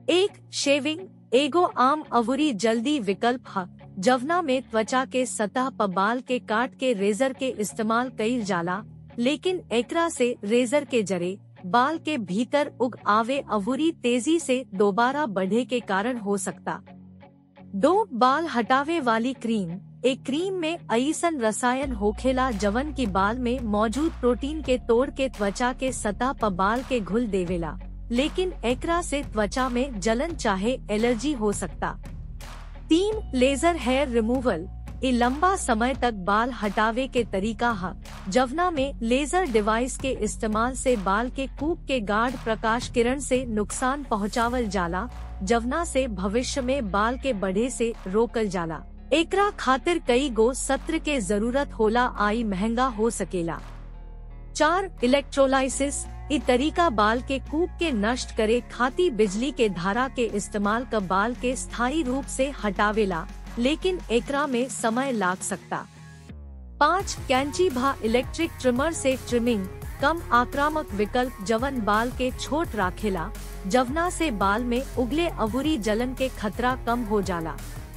एक शेविंग एगो आम अवुरी जल्दी विकल्प ह जवना में त्वचा के सतह पर बाल के काट के रेजर के इस्तेमाल कईल जाला लेकिन एकरा से रेजर के जरे बाल के भीतर उग आवे अवुरी तेजी से दोबारा बढ़े के कारण हो सकता दो बाल हटावे वाली क्रीम एक क्रीम में अईसन रसायन होखेला जवन की बाल में मौजूद प्रोटीन के तोड़ के त्वचा के सतह पर बाल के घुल देवेला लेकिन एकरा से त्वचा में जलन चाहे एलर्जी हो सकता तीन लेजर हेयर रिमूवल ए लंबा समय तक बाल हटावे के तरीका है जवना में लेजर डिवाइस के इस्तेमाल से बाल के कूप के गाढ़ प्रकाश किरण से नुकसान पहुंचावल जाला जवना से भविष्य में बाल के बढ़े से रोकल जाला एकरा खातिर कई गो सत्र के जरूरत होला आई महंगा हो सकेला चार इलेक्ट्रोलाइसिस इ तरीका बाल के कूप के नष्ट करे खाती बिजली के धारा के इस्तेमाल का बाल के स्थायी रूप से हटावेला लेकिन एकरा में समय लाग सकता पाँच कैंची भा इलेक्ट्रिक ट्रिमर से ट्रिमिंग कम आक्रामक विकल्प जवन बाल के छोट राखेला जवना से बाल में उगले अबुरी जलन के खतरा कम हो जाला